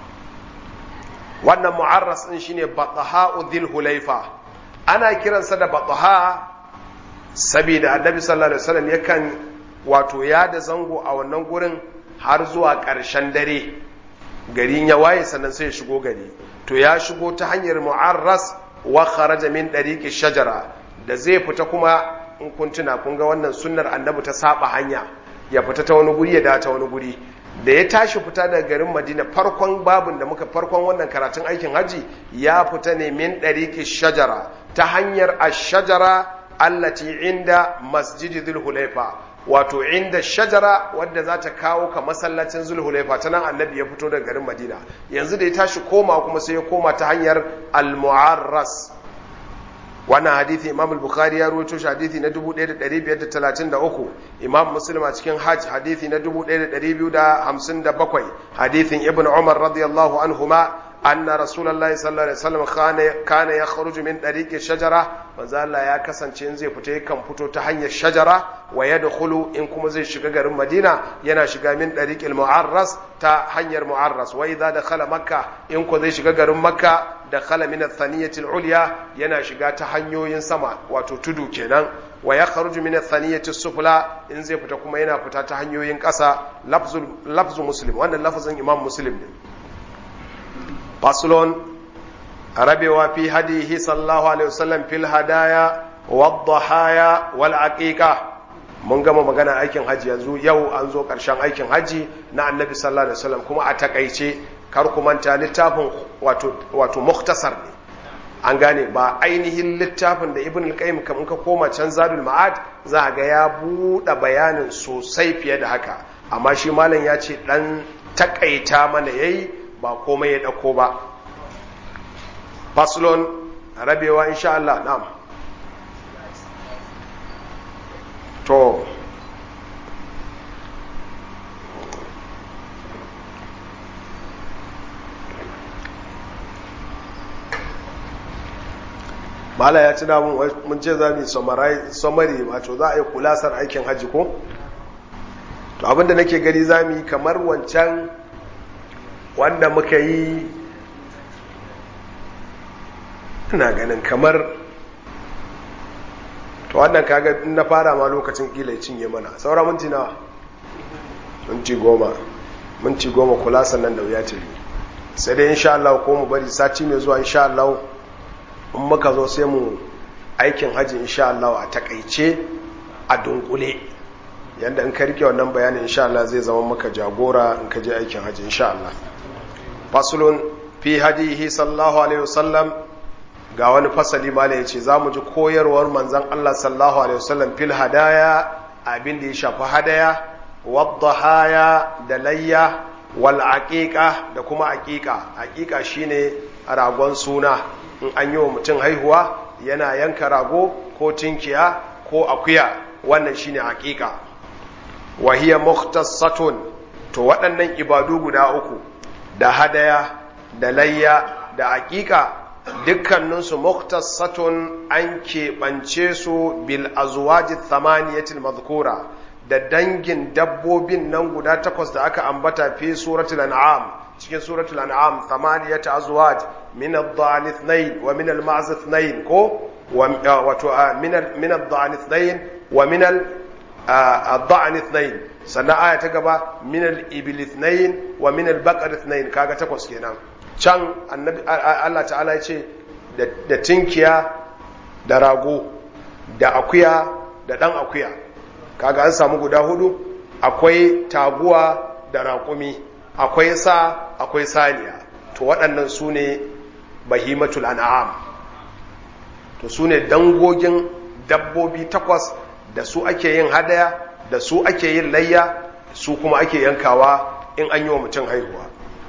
wannan mu'arras ɗin shine batsaha udhil hulaifa ana kiransa da batsaha saboda annabi sallallahu alaihi wasallam yakan wato ya da zango a wannan gurin har zuwa ƙarshen dare garin ya waye sannan sai ya shigo gari to ya shigo ta hanyar mu'arras wa kharaja min ɗariƙi shajara da zai fita kuma in kun tuna kun ga wannan sunnar annabi ta saba hanya ya fita ta wani guri ya da ta wani guri da ya tashi fita daga garin madina farkon babin da muka farkon wannan karatun aikin haji ya fita ne min ɗariƙi shajara ta hanyar ashajara allati inda masjidi zulhulaifa wato inda shajara wadda za ta kawo ka masallacin zulhulaifa ta nan annabi ya fito daga garin madina yanzu da ya tashi koma kuma sai ya koma ta hanyar al-mu'arras wannan hadithi imam al-bukhari ya rawaito shi hadithi na 1533 imam muslim a cikin hajj hadithi na 1257 hadithin ibn umar radiyallahu anhuma anna rasulullahi sallallahu alaihi wasallam kana kana yakhruju min dariqi shajara manzo Allah ya kasance in zai fita yakan fito ta hanyar shajara wa yadkhulu in kuma zai shiga garin Madina yana shiga min dariqil mu'arras ta hanyar mu'arras wa idza dakhala makka in ko zai shiga garin makka dakhala min ath-thaniyati al-ulya yana shiga ta hanyoyin sama wato tudu kenan wa yakhruju min ath-thaniyati sufla in zai fita kuma yana fita ta hanyoyin ƙasa lafzul lafzu muslim wannan lafazin imam muslim ne faslon rabewa fi hadihi sallallahu alaihi wasallam fil hadaya wadhahaya wal aqiqa mun gama magana aikin haji yanzu yau an zo karshen aikin haji na annabi sallallahu alaihi wasallam kuma a takaice kar ku manta littafin wato wato mukhtasar ne an gane ba ainihin littafin da ibn al-qayyim kamun ka koma can zadul ma'ad za ga ya buɗe bayanin sosai fiye da haka amma shi malam ya ce dan takaita mana yayi ba komai ya ɗauko ba faslon rabewa insha Allah na'am to mala ya tuna mun ce za mu summary wato za a yi kulasar aikin hajji ko to abinda nake gani za mu yi kamar wancan wanda muka yi ina ganin kamar to wannan kaga in na fara ma lokacin kila cinye mana saura minti nawa minti goma minti goma kula sannan da wuya tafi sai dai insha Allah ko mu bari sati mai zuwa insha Allah in muka zo sai mu aikin haji insha Allah a takaice a dunkule yanda in ka rike wannan bayanin insha Allah zai zama maka jagora in ka je aikin haji insha Allah faslun fi hadihi sallallahu alaihi wasallam ga wani fasali mala ya ce za mu ji koyarwar manzan Allah sallallahu Alaihi wasallam fil hadaya abin da ya shafi hadaya wadda haya da layya wal aqiqa da kuma aqiqa aqiqa shine ragon suna in an yi wa mutum haihuwa yana yanka rago ko tinkiya ko akuya wannan shine aqiqa wa hiya mukhtassatun to waɗannan ibadu guda uku da hadaya da layya da aqiqa dukkaninsu muktasatun an keɓance su bil azwaji thamaniyatil madhkura da dangin dabbobin nan guda takwas da aka ambata fi suratul an'am cikin suratul an'am thamaniyat azwaj min ad-dha'n ithnayn wa min al-ma'z ithnayn ko wato min min ad-dha'n ithnayn wa min ad-dha'n ithnayn sannan aya ta gaba min al-ibil ithnayn wa min al-baqar ithnayn kaga takwas kenan can annabi Allah ta'ala ya ce da tinkiya da rago da akuya da ɗan akuya kaga an samu guda hudu akwai taguwa da raƙumi akwai sa akwai saniya to waɗannan su ne bahimatul an'am to su ne dangogin dabbobi takwas da su ake yin hadaya da su ake yin layya su kuma ake yankawa in an yi wa mutum haihuwa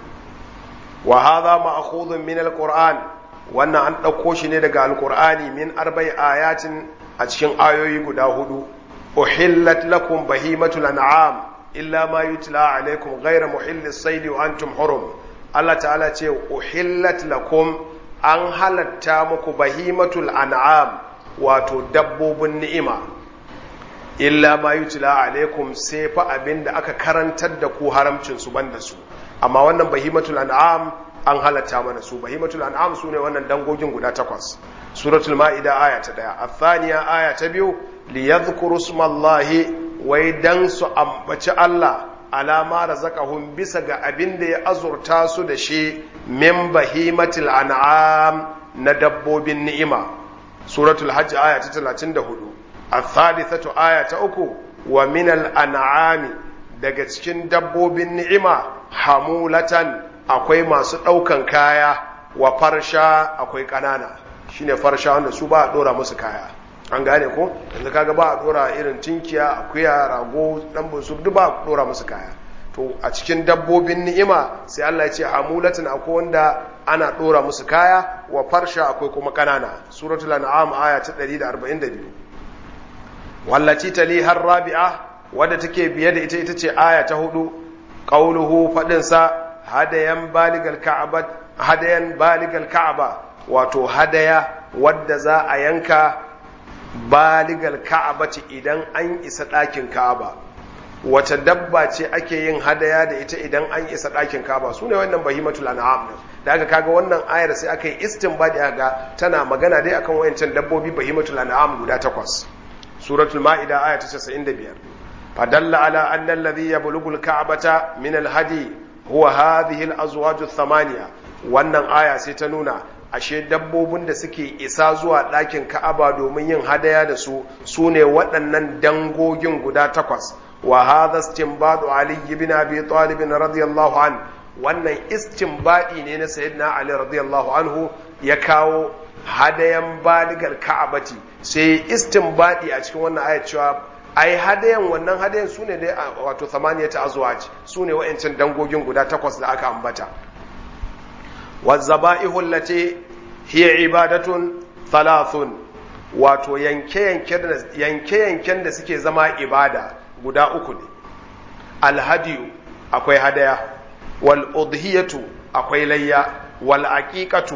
wa hadha ma'khudhun min alquran wannan an dauko shi ne daga alqur'ani min arba'i ayatin a cikin ayoyi guda hudu uhillat lakum bahimatul an'am illa ma yutla alaykum ghayra muhillis sayd wa antum hurum Allah ta'ala ce uhillat lakum an halatta muku bahimatul an'am wato dabbobin ni'ima illa ma yutla alaykum sai fa abinda aka karantar da ku haramcin su banda su amma wannan bahimatul an'am an halatta mana su bahimatul an'am sune wannan dangogin guda takwas suratul ma'ida aya ta daya athaniya aya ta biyu li yadhkuru smallahi wai dan su ambaci Allah alama razaqahum bisa ga abin da ya azurta su da shi min bahimatul an'am na dabbobin ni'ima suratul hajj aya ta 34 athalithatu aya ta uku wa minal an'ami daga cikin dabbobin ni'ima hamulatan akwai masu ɗaukan kaya wa farsha akwai ƙanana shine farsha wanda su ba a ɗora musu kaya an gane ko yanzu kaga ba a ɗora irin tinkiya akuya rago ɗan bunsu duk ba a ɗora musu kaya to a cikin dabbobin ni'ima sai Allah ya ce hamulatan akwai wanda ana ɗora musu kaya wa farsha akwai kuma ƙanana suratul an'am aya ta 142 wallaci tali har rabi'a wadda take biye da ita ita ce aya ta hudu qauluhu fadin sa hadayan baligal ka'aba hadayan baligal ka'aba wato hadaya wadda za a yanka baligal ka'abati idan an isa ɗakin ka'aba wace dabba ce ake yin hadaya da ita idan an isa ɗakin ka'aba su ne wannan bahimatul an'am din da aka kaga wannan ayar sai aka yi istinbadi ga tana magana dai akan wayancan dabbobi bahimatul an'am guda takwas suratul ma'ida aya ta 95 fadalla ala anna alladhi yablughu al-ka'bata min al-hadi huwa hadhihi al-azwaj ath-thamaniya wannan aya sai ta nuna ashe dabbobin da suke isa zuwa ɗakin ka'aba domin yin hadaya da su su ne waɗannan dangogin guda takwas wa hadha istinbadu ali ibn abi talib radiyallahu an wannan istinbadi ne na sayyidina ali radiyallahu anhu ya kawo hadayan baligar ka'abati sai istinbadi a cikin wannan ayat cewa ai hadayan wannan hadayan su ne dai wato samaniyata azwaj su ne wa'ancin dangogin guda takwas da aka ambata والذبائح التي هي عبادة ثلاث wato yanke-yanken da suke zama ibada guda uku ne alhadiyu akwai hadaya wal udhiyatu akwai layya wal aqiqatu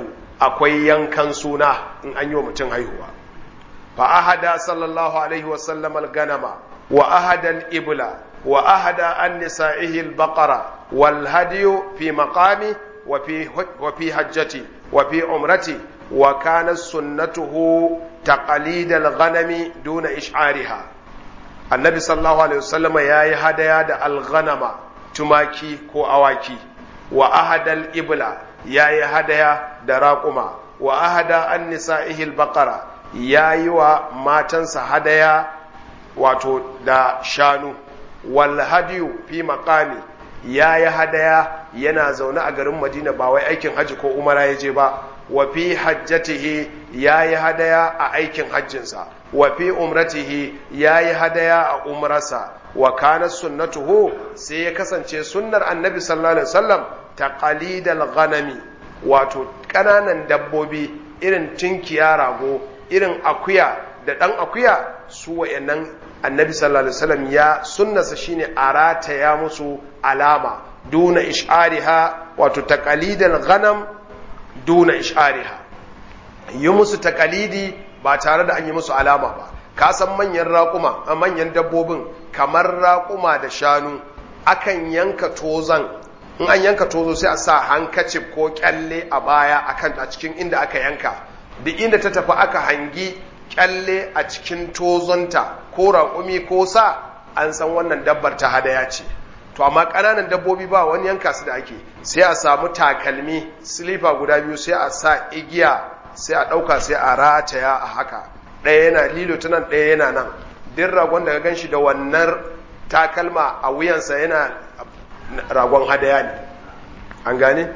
akwai yankan suna in an yi wa mutum haihuwa fa ahada sallallahu alaihi wa sallam al-ganama wa ahada al-ibla wa ahada an nisa'ihi al-baqara wal hadiyu fi maqami wa fi wa fi hajjati wa fi umrati wa kana sunnatuhu taqlid al-ghanami duna ish'ariha annabi sallallahu alaihi wasallama yayi hadaya da al-ghanama tumaki ko awaki wa ahadal ibla yayi hadaya da raƙuma wa ahada an nisa'ihil baqara yayi wa matansa hadaya wato da shanu wal hadiyu fi maqami yayi hadaya yana zaune a garin Madina ba wai aikin haji ko umara ya je ba wa fi hajjatihi yayi hadaya a aikin hajjinsa wa fi umratihi yayi hadaya a umrarsa wa kana sunnatuhu sai ya kasance sunnar annabi sallallahu alaihi wasallam taqalidal ghanami wato kananan dabbobi irin tinkiya rago irin akuya da dan akuya su wayannan annabi sallallahu alaihi wasallam ya sunnasa shine arata ya musu alama duna ish'ariha wato taqalidal ghanam duna ish'ariha yi musu taqalidi ba tare da an yi musu alama ba ka san manyan raƙuma a manyan dabbobin kamar raƙuma da shanu akan yanka tozan in an yanka tozo sai a sa hankacif ko kyalle a baya akan a cikin inda aka yanka duk inda ta tafi aka hangi kyalle a cikin tozonta ko raƙumi ko sa an san wannan dabbar ta hadaya ce to amma ƙananan dabbobi ba wani yanka su da ake sai a samu takalmi silifa guda biyu sai a sa igiya sai a ɗauka sai a rataya a haka ɗaya yana lilo ta nan ɗaya yana nan din ragon da ka gan shi da wannan takalma a wuyansa yana ragon hadaya ne an gane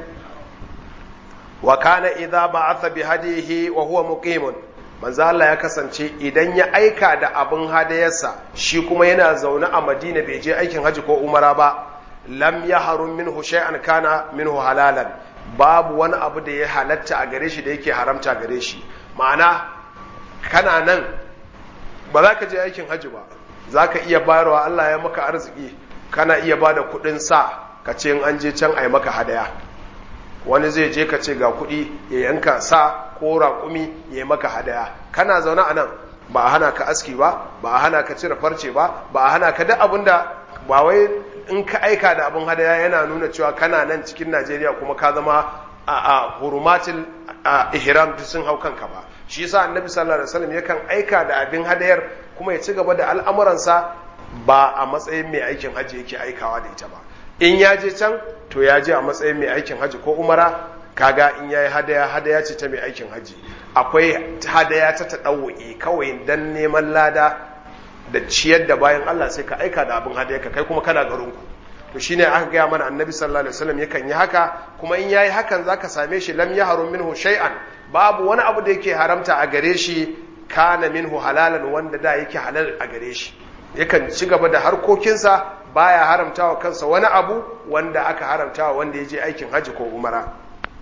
wa kana idza ba'atha bi hadihi wa huwa muqimun manzo Allah ya kasance idan ya aika da abin hadayarsa shi kuma yana zaune a Madina bai je aikin haji ko umara ba lam yahrum minhu shay'an kana minhu halalan babu wani abu da ya halatta a gare shi da yake haramta gare shi ma'ana kana nan ba za ka je aikin hajji ba za ka iya bayarwa Allah ya maka arziki kana iya ba da kudin sa ka ce an je can a yi maka hadaya wani zai je ka ce ga kudi ya yanka sa ko raƙumi ya yi maka hadaya kana zaune a nan ba a hana ka aski ba ba a hana ka cire farce ba ba a hana ka duk abin da ba wai in ka aika da abin hadaya yana nuna cewa kana nan cikin najeriya kuma ka zama a hurumatin ihram duk sun hau kanka ba shi yasa annabi sallallahu alaihi wasallam yakan aika da abin hadayar kuma ya ci gaba da al'amuransa ba a matsayin mai aikin haji yake aikawa da ita ba in ya je can to ya je a matsayin mai aikin haji ko umara kaga in yayi hadaya hadaya ce ta mai aikin haji akwai hadaya ta tadawwi kawai dan neman lada da ciyar da bayan Allah sai ka aika da abin hadaya ka kai kuma kana garin ku to shine aka gaya mana annabi sallallahu alaihi wasallam yakan yi haka kuma in yayi hakan zaka same shi lam yahrum minhu shay'an babu wani abu da yake haramta a gare shi kana minhu halalan wanda da yake halal a gare shi yakan ci gaba da harkokinsa baya haramtawa kansa wani abu wanda aka haramtawa wanda ya je aikin haji ko umara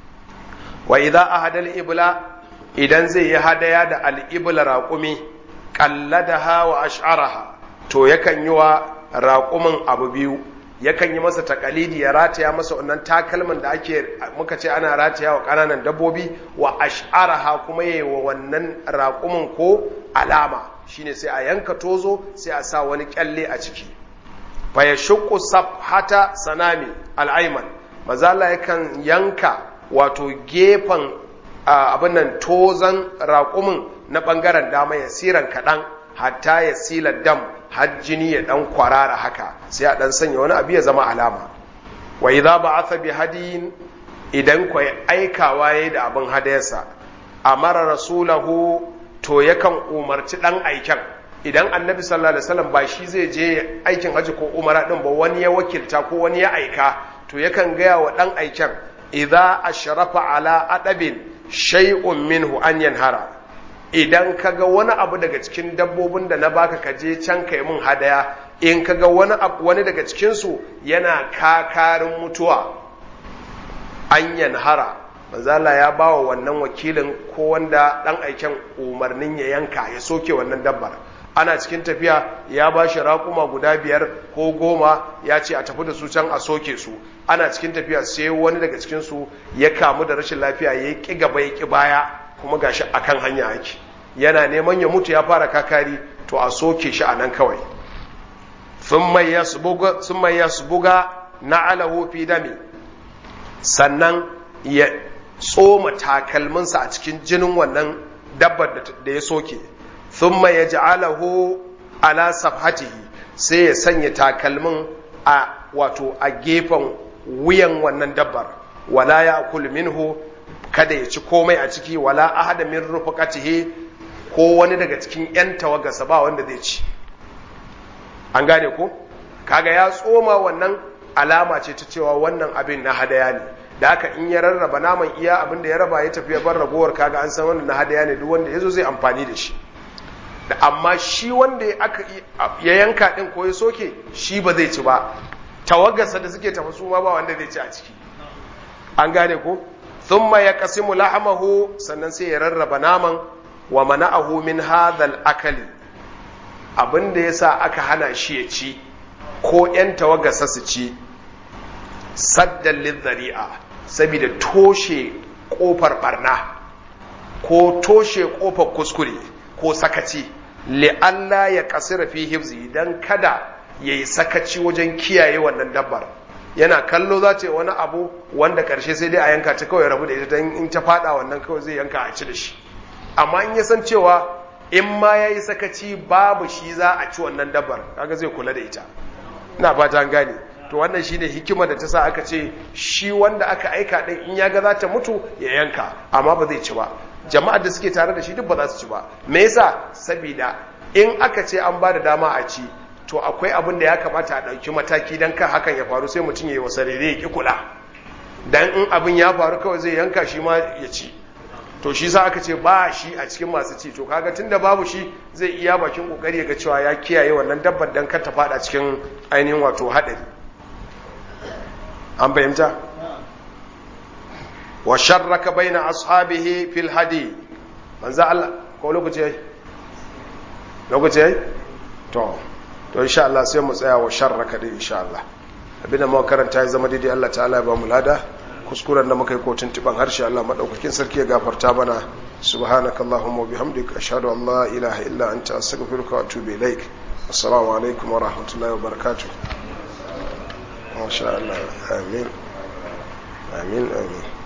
wa idza ahada al-ibla idan zai yi hadaya da al-ibla raqumi qalladaha wa ash'araha to yakan yi wa raqumin abu biyu yakan yi masa takalidi ya rataya masa wannan takalman da ake muka ce ana rataya wa ƙananan dabbobi wa ash'araha kuma yayi wa wannan raƙumin ko alama shine sai a yanka tozo sai a sa wani kyalle a ciki fa yashqu safhata sanami al'ayman mazala yakan yanka wato gefen abin nan tozan raƙumin na ɓangaren dama ya siran kaɗan hatta ya sila dam har jini ya dan kwarara haka sai a dan sanya wani abu ya zama alama wa idza ba'atha bi hadiyin idan ko aikawa yayi da abin hadayarsa amara rasulahu to yakan umarci dan aiken idan annabi sallallahu alaihi wasallam ba shi zai je aikin haji ko umara din ba wani ya wakilta ko wani ya aika to yakan gaya wa dan aiken idza ashrafa ala adabin shay'un minhu an yanhara idan ka ga wani abu daga cikin dabbobin da na baka ka je can kai mun hadaya in ka ga wani wani daga cikinsu yana kakarin mutuwa an yanhara manzala ya ba wa wannan wakilin ko wanda dan aiken umarnin ya yanka ya soke wannan dabbar ana cikin tafiya ya ba shi raƙuma guda biyar ko goma ya ce a tafi da su can a soke su ana cikin tafiya sai wani daga cikinsu ya kamu da rashin lafiya ya ƙi gaba ya ƙi baya kuma gashi akan hanya ake yana neman ya mutu ya fara kakari to a soke shi a nan kawai sun mai yasbuga na alahu fi dami sannan ya tsoma takalminsa a cikin jinin wannan dabbar da ya soke sun mai ya ji alahu ala safhatihi sai ya sanya takalmin a wato a gefen wuyan wannan dabbar wala ya minhu kada ya ci komai a ciki wala ahada min rufaqatihi ko wani daga cikin yan tawagarsa ba wanda zai ci an gane ko kaga ya tsoma wannan alama ce ta cewa wannan abin na hadaya ne da haka in ya rarraba naman iya abin da ya raba ya tafi ya bar ragowar kaga an san wannan na hadaya ne duk wanda yazo zai amfani da shi da amma shi wanda aka ya yanka din ko ya soke shi ba zai ci ba tawagarsa da suke tafi su ma ba wanda zai ci a ciki an gane ko thumma yaqsimu lahmahu sannan sai ya rarraba naman wa mana'ahu min hadhal akali abinda yasa aka hana shi ya ci ko yan tawagarsa su ci saddan lidhari'a saboda toshe kofar barna ko toshe kofar kuskure ko sakaci li'alla ya kasira fi hifzi dan kada yayi sakaci wajen kiyaye wannan dabbar yana kallo za ce wani abu wanda karshe sai dai a yanka ta kawai rabu da ita don in ta fada wannan kawai zai yanka a ci da shi amma in ya san cewa in ma ya yi sakaci babu shi za a ci wannan dabbar kaga zai kula da ita ina fata an gane to wannan shine hikima da ta sa aka ce shi wanda aka aika din in ya ga za ta mutu ya yanka amma ba zai ci ba jama'ar da suke tare da shi duk ba za su ci ba me yasa saboda in aka ce an ba da dama a ci to akwai abin da ya kamata a ɗauki mataki don kan hakan ya faru sai mutum ya yi wasa rere ya ƙi kula don in abin ya faru kawai zai yanka shi ma ya ci to shi sa aka ce ba shi a cikin masu ci to kaga tun da babu shi zai iya bakin kokari ga cewa ya kiyaye wannan dabbar don kar ta fada cikin ainihin wato haɗari an fahimta wa sharraka baina ashabihi fil hadi manzo Allah ko lokaci yayi lokaci yayi to to insha Allah sai mu tsaya wa sharraka din insha Allah abinda muka karanta ya zama daidai Allah ta'ala ya ba mu lada kuskuren da muka yi kotun tiban harshe Allah madaukakin sarki ya gafarta mana subhanakallahumma wa bihamdika ashhadu an la ilaha illa anta astaghfiruka wa atubu ilaik assalamu alaikum wa rahmatullahi wa barakatuh masha Allah amin amin amin